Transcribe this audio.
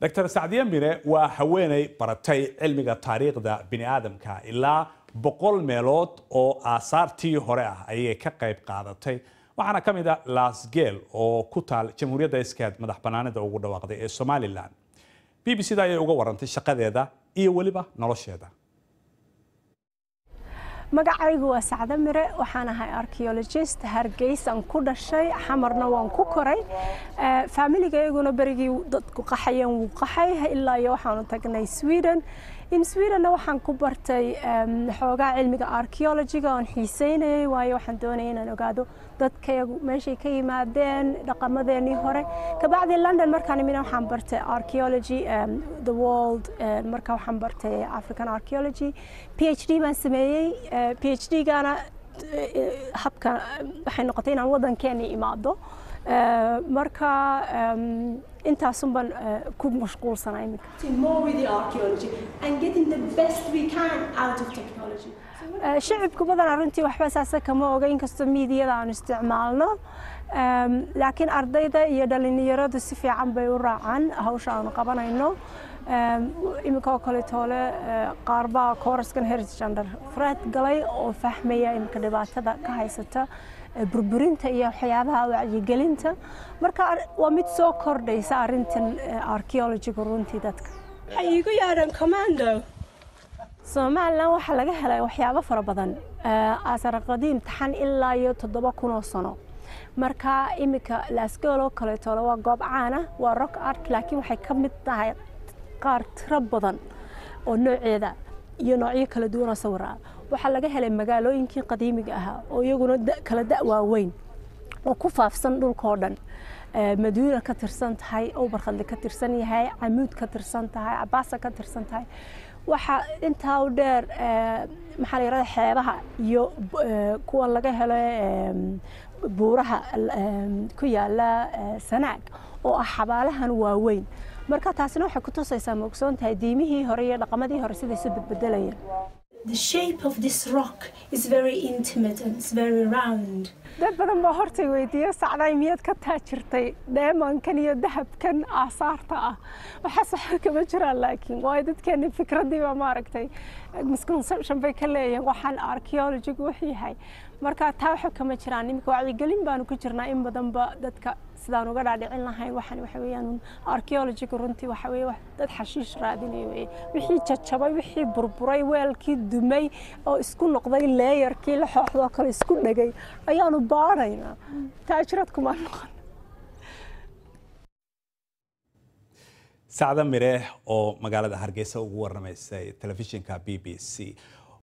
dr sacdiye mire waa haweeney baratay cilmiga taariikhda bini aadamka ilaa boqol meelood oo aasaartii hore ah ayay ka qayb qaadatay waxaana ka mid a lasgel oo ku taal jamhuuriyadda iskeed madax banaanida ugu dhawaaqday ee somalilan b b c da ayay uga warantay shaqadeeda iyo weliba nolosheeda magacaygu waa sacdo mire waxaan ahay archeologist hargeysaan ku dhashay xamarna waan ku koray faamiligayaguna berigii dadku qaxayeen wuu qaxay ilaa iyo waxaanu tagnay sweden in swedenna waxaan ku bartay xoogaa cilmiga archeologiga oon xiiseynayay waayo waxaan doonaya inaan ogaado dadkayagu meeshay ka yimaadeen dhaqamadeenii hore kabacdi london markaan imina waxaan bartay archeology the world marka waxaan bartay african archeology phd baan sameeyey phd gaana habka waxay noqotay inaan waddankeeni imaado marka intaasun baan ku mashquulsanaa iminka shicibku badan arrintii waxba saasa kama oga inkastoo miidiyada aanu isticmaalno laakiin ardayda iyo dhalinyaradu si fiican bay u raacaan hawsha aanu qabanayno iminka oo kale toole qaarbaa kooraskan heritage under fred galay oo fahmaya iminka dhibaatada ka haysata burburinta iyo waxyaabaha wacyigelinta marka waa mid soo kordhaysa arrintan archeologiga runtii dadka waxay iigu yaadhaan commando somalilan waxaa laga helay waxyaabo fara badan asar qadiim taxan ilaa iyo toddoba kun oo sano marka iminka lasgolo kaleetole waa goob caana waa rock art laakiin waxay ka mid tahay qaar tiro badan oo nooceeda iyo noocyo kala duwanoo sawir ah waxaa laga helay magaalooyinkii qadiimiga ahaa oo iyaguna kala da' waaweyn oo ku faafsan dhulkao dhan maduuna ka tirsan tahay obarkhadle ka tirsan yahay camuud ka tirsan tahay cabaasa ka tirsan tahay waxaa intaa u dheer maxaa la yidhahda xeebaha iyo kuwan laga helo buuraha ku yaala sanaag oo ah xabaalahan waaweyn marka taasina waxay ku tusaysaa ma ogsoon tahay diimihii hore iyo dhaqamadii hore siday isu bedbedelayeen The shape of this rock is very intimate and it's very round. dad badan baa hortay weydiiya sacday miyaad ka taajirtay dheemankan iyo dahabkan aasaarta ah waxaas waxa kama jiraan laakiin waayo dadkeeni fikradiiba maaragtay misconception bay ka leeyihiin waxaan archaeologigu wuxuu yahay marka taa waxa kama jiraan iminka wacyigelin baanu ku jirnaa in badanba dadka sidaan uga dhaadhicin lahayn waxaan waxa weeyaan archaeologiga runtii waxa weeye dad xashiish raadinaya weeye wixii jajabay wixii burburay weelkii dumay oo isku noqday leeyarkii la xooxdoo kale isku dhegay ayaanu baaraynaa taajirad kuma noqon sacda mire oo magaalada hargeysa ugu waramaysay telefishinka b b c